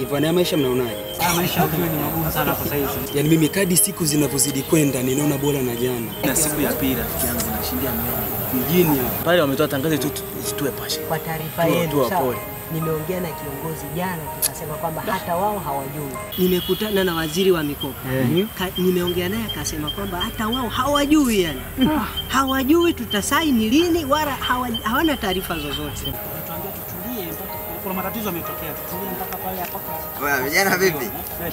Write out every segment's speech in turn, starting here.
Ivana, ya maisha mnaonaje? Haya maisha ukiwa ni magumu sana kwa saizi. Yaani mimi kadi siku zinavyozidi kwenda ninaona bora na jana Na siku ya pili rafiki yangu nashindia miongo. mjini hapa. Pale wametoa tangazo tu tutue pashe. Kwa taarifa Tuwa- yenu, tuwa sawa, pole. nimeongea na kiongozi jana, tukasema kwamba hata wao hawajui. Nimekutana na waziri wa mikopo Ka, nimeongea naye akasema kwamba hata wao hawajui, yani hawajui tutasaini lini, wala hawa, hawana taarifa zozote. Tuambia tutulie mpaka kuna matatizo yametokea, tutulie mpaka pale hapo. Bwana vijana vipi?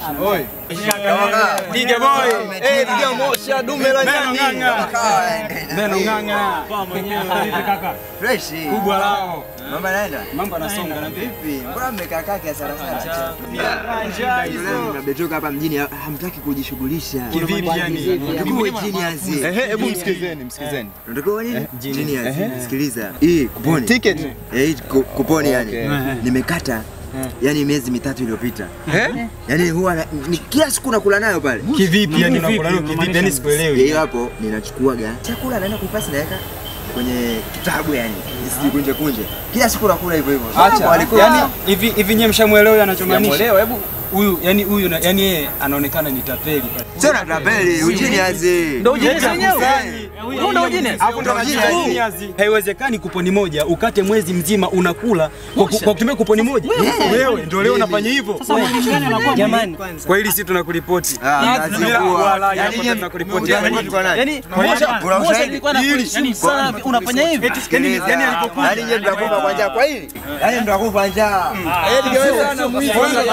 Diga boy. Eh, diga mosha dume la nyani. Neno ng'ang'a. Fresh. Kubwa lao. Mambo yanaenda? Mambo yanasonga na Vipi? Mbona mmekaa kaa kiasi sana sana? Mmetoka hapa mjini hamtaki kujishughulisha. Kivipi yani? Tukuwe genius. Ehe, hebu msikizeni, msikizeni. Unatakiwa nini? Genius. Sikiliza. Hii kuponi. Ticket. Eh, hii ku- kuponi yani. Okay. Nimekata yani miezi mitatu iliyopita. Yani huwa na- ni kila siku nakula nayo pale. Kivipi yani unakula leo kivipi? Yani sikuelewi. Hiyo hapo ninachukuaga chakula naenda kuipasi naweka kwenye kitabu yani. Isikunje kunje. Kila siku nakula hivyo hivyo. Acha. Walikuwa- Yani hivi hivi nyewe mshamuelewa anachomaanisha? Sijamuelewa, hebu Huyu yani huyu na- yani yeye anaonekana ni tapeli. Sio na tapeli, ugenius. Ndio ujinisi wenyewe. Huu ndio ujinisi. Hapo ndo Genius. Haiwezekani kuponi moja ukate mwezi mzima unakula kwa ku- kwa kutumia kuponi moja. Wewe ndio leo unafanya hivyo. Jamani, Kwa hili si tunakuripoti. Ah, kazi Bila kuwa. wala Yaani hapo nyie tunakuripoti. mnakuripoti kwa nani? Yaani Kuna Mosha ushahidi? Mosha ilikuwa na yani sana unafanya hivi. Sikiliza. Yaani nyie mtakufa kwa njaa kwa hili? Yaani mtakufa njaa. Yaani wewe sana mwizi.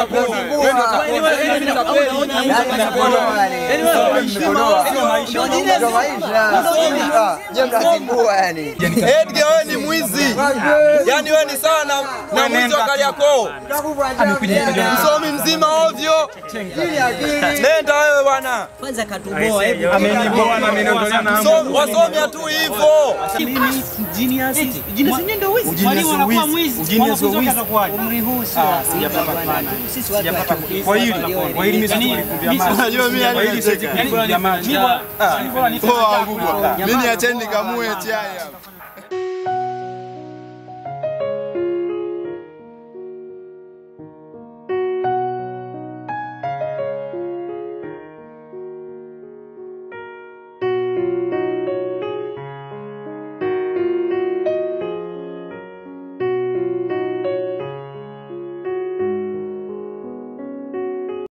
Edgar wewe ni mwizi. Yaani wewe ni sana na mwizi wa Kariakoo. Msomi mzima ovyo. Nenda wewe bwana. kwanza katuboa, hebu Ameniboa na ameniondolea na hamu. So- Wasomi tu hivyo. umri huu sio sisi watu wa chuo. Kwa hili kwa hili mimi sikulipia maji. Unajua mimi Kwa hili sikulipia maji. Poa kubwa. Mimi niacheni nikamue chai hapa.